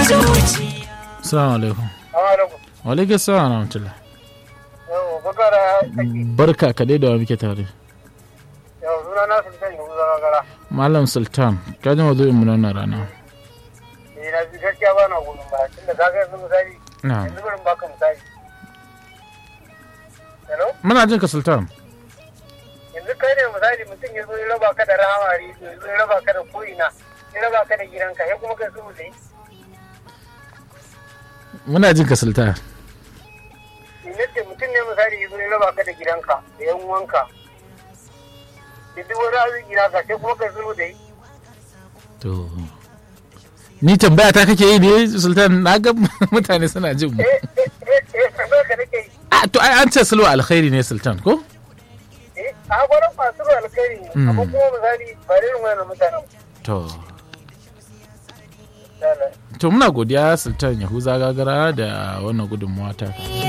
Assalamu alaikum. Wa alaikum assalam wa rahmatullah. Yau, bakara kake. Barka ka dai da wa muke tare. Yau, suna na sun sanya wuza gara. Malam Sultan, ka ji mazu'in mu na wannan rana. Eh, na ji gaskiya ba na gudun ba. Tunda ka ga yanzu misali. Na. Yanzu bari in baka misali. Hello? Muna jin ka Sultan. Yanzu kai ne misali mutum ya zo ya raba ka da rahamari, ya zo ya raba ka da ko'ina, ya raba ka da gidanka, ya kuma kai su ne. Muna jin ka Sultan. Yadda mutum ne misali ya zo ya raba ka da gidanka, da yan uwanka. Da duk wani arziki naka, sai kuma kai su da yi. To. Ni tambaya ta kake yi ne Sultan na ga mutane suna jin mu. Eh, eh, eh, eh, tambayar ka nake yi. A to ai an ce sulhu alkhairi ne Sultan ko? Eh, a gwaran masu ruwa alkhairi ne, amma kuma misali ba da irin wannan mutanen. To. Lala. To muna godiya Sultan Yahuza Gagara da wannan gudunmawa ta.